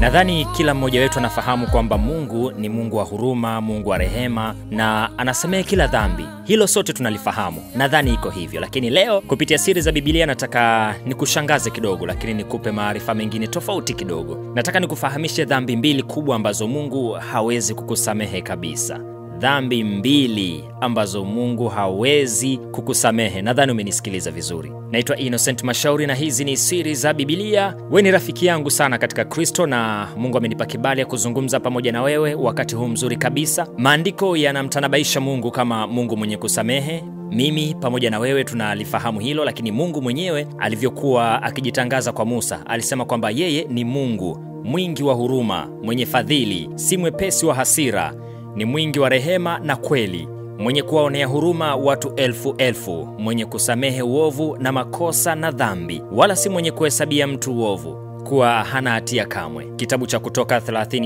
Nadhani kila mmoja wetu anafahamu kwamba Mungu ni Mungu wa huruma, Mungu wa rehema na anasamehe kila dhambi. Hilo sote tunalifahamu, nadhani iko hivyo. Lakini leo kupitia siri za Biblia nataka nikushangaze kidogo, lakini nikupe maarifa mengine tofauti kidogo. Nataka nikufahamishe dhambi mbili kubwa ambazo Mungu hawezi kukusamehe kabisa dhambi mbili ambazo Mungu hawezi kukusamehe. Nadhani umenisikiliza vizuri. Naitwa Innocent Mashauri na hizi ni siri za Biblia. We ni rafiki yangu sana katika Kristo na Mungu amenipa kibali ya kuzungumza pamoja na wewe wakati huu mzuri kabisa. Maandiko yanamtanabaisha Mungu kama Mungu mwenye kusamehe. Mimi pamoja na wewe tunalifahamu hilo, lakini Mungu mwenyewe alivyokuwa akijitangaza kwa Musa alisema kwamba yeye ni Mungu mwingi wa huruma, mwenye fadhili, si mwepesi wa hasira ni mwingi wa rehema na kweli, mwenye kuwaonea huruma watu elfu elfu, mwenye kusamehe uovu na makosa na dhambi, wala si mwenye kuhesabia mtu uovu kuwa hana hatia kamwe. Kitabu cha Kutoka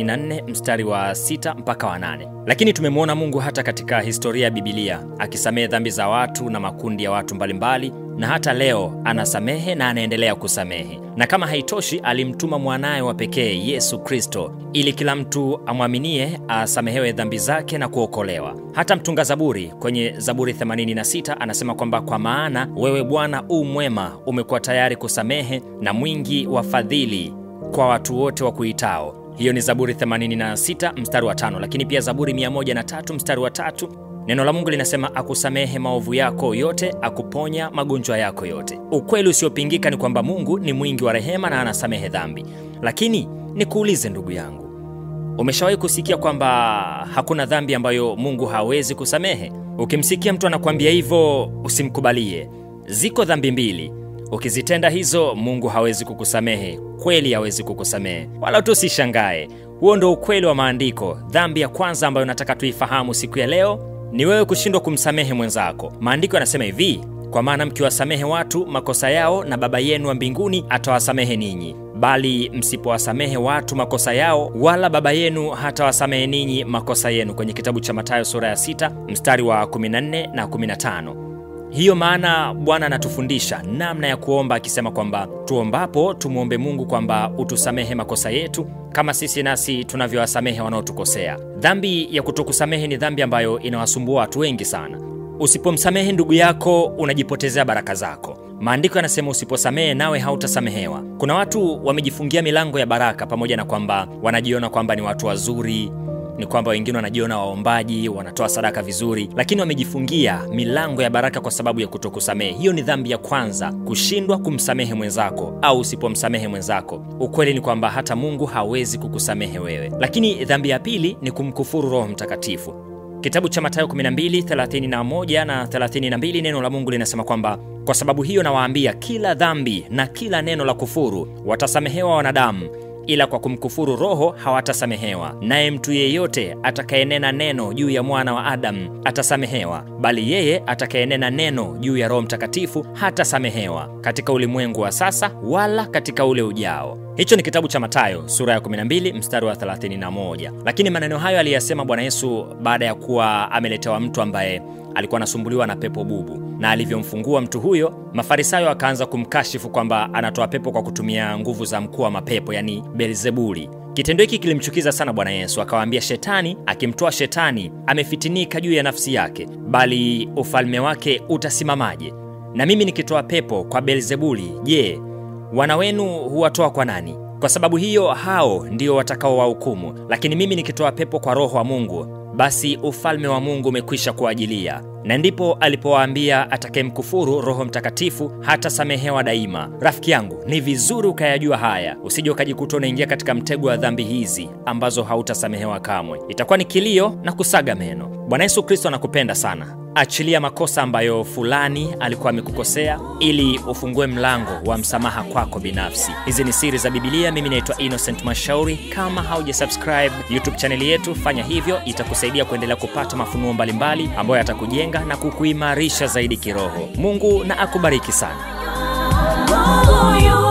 34 mstari wa 6 mpaka wa 8. Lakini tumemwona Mungu hata katika historia ya Bibilia akisamehe dhambi za watu na makundi ya watu mbalimbali na hata leo anasamehe na anaendelea kusamehe. Na kama haitoshi, alimtuma mwanaye wa pekee Yesu Kristo ili kila mtu amwaminie asamehewe dhambi zake na kuokolewa. Hata mtunga Zaburi kwenye Zaburi 86 anasema kwamba kwa maana wewe Bwana u mwema, umekuwa tayari kusamehe na mwingi wa fadhili kwa watu wote wa kuitao. Hiyo ni Zaburi 86 mstari wa tano. Lakini pia Zaburi 103 mstari wa tatu Neno la Mungu linasema akusamehe maovu yako yote, akuponya magonjwa yako yote. Ukweli usiopingika ni kwamba Mungu ni mwingi wa rehema na anasamehe dhambi. Lakini nikuulize ndugu yangu, umeshawahi kusikia kwamba hakuna dhambi ambayo Mungu hawezi kusamehe? Ukimsikia mtu anakuambia hivyo, usimkubalie. Ziko dhambi mbili, ukizitenda hizo Mungu hawezi kukusamehe. Kweli hawezi kukusamehe, wala tu usishangae. Huo ndo ukweli wa maandiko. Dhambi ya kwanza ambayo nataka tuifahamu siku ya leo ni wewe kushindwa kumsamehe mwenzako. Maandiko yanasema hivi, kwa maana mkiwasamehe watu makosa yao, na Baba yenu wa mbinguni atawasamehe ninyi, bali msipowasamehe watu makosa yao, wala Baba yenu hatawasamehe ninyi makosa yenu, kwenye kitabu cha Mathayo sura ya 6 mstari wa 14 na 15. Hiyo maana Bwana anatufundisha namna ya kuomba akisema kwamba tuombapo tumwombe Mungu kwamba utusamehe makosa yetu kama sisi nasi tunavyowasamehe wanaotukosea. Dhambi ya kutokusamehe ni dhambi ambayo inawasumbua watu wengi sana. Usipomsamehe ndugu yako unajipotezea baraka zako. Maandiko yanasema usiposamehe nawe hautasamehewa. Kuna watu wamejifungia milango ya baraka, pamoja na kwamba wanajiona kwamba ni watu wazuri ni kwamba wengine wanajiona waombaji, wanatoa sadaka vizuri, lakini wamejifungia milango ya baraka kwa sababu ya kutokusamehe. Hiyo ni dhambi ya kwanza, kushindwa kumsamehe mwenzako au usipomsamehe mwenzako. Ukweli ni kwamba hata Mungu hawezi kukusamehe wewe. Lakini dhambi ya pili ni kumkufuru Roho Mtakatifu. Kitabu cha Mathayo 12 31 na 32, neno la Mungu linasema kwamba kwa sababu hiyo nawaambia, kila dhambi na kila neno la kufuru watasamehewa wanadamu ila kwa kumkufuru Roho hawatasamehewa. Naye mtu yeyote atakayenena neno juu ya mwana wa Adamu atasamehewa, bali yeye atakayenena neno juu ya Roho Mtakatifu hatasamehewa, katika ulimwengu wa sasa wala katika ule ujao. Hicho ni kitabu cha Mathayo sura ya 12 mstari wa 31. Lakini maneno hayo aliyasema Bwana Yesu baada ya kuwa ameletewa mtu ambaye alikuwa anasumbuliwa na pepo bubu, na alivyomfungua mtu huyo, Mafarisayo akaanza kumkashifu kwamba anatoa pepo kwa kutumia nguvu za mkuu wa mapepo, yani Beelzebuli. Kitendo hiki kilimchukiza sana Bwana Yesu, akawaambia, shetani akimtoa shetani amefitinika juu ya nafsi yake, bali ufalme wake utasimamaje? Na mimi nikitoa pepo kwa Beelzebuli, je, wana wenu huwatoa kwa nani? Kwa sababu hiyo hao ndio watakaowahukumu. Lakini mimi nikitoa pepo kwa Roho wa Mungu, basi ufalme wa Mungu umekwisha kuajilia. Na ndipo alipowaambia atakayemkufuru Roho Mtakatifu hatasamehewa daima. Rafiki yangu, ni vizuri ukayajua haya, usije ukajikuta unaingia katika mtego wa dhambi hizi ambazo hautasamehewa kamwe. Itakuwa ni kilio na kusaga meno. Bwana Yesu Kristo anakupenda sana. Achilia makosa ambayo fulani alikuwa amekukosea ili ufungue mlango wa msamaha kwako binafsi. Hizi ni siri za Biblia. Mimi naitwa Innocent Mashauri. Kama hauja subscribe YouTube chaneli yetu, fanya hivyo, itakusaidia kuendelea kupata mafunuo mbalimbali ambayo yatakujenga na kukuimarisha zaidi kiroho. Mungu na akubariki sana. Mungu yu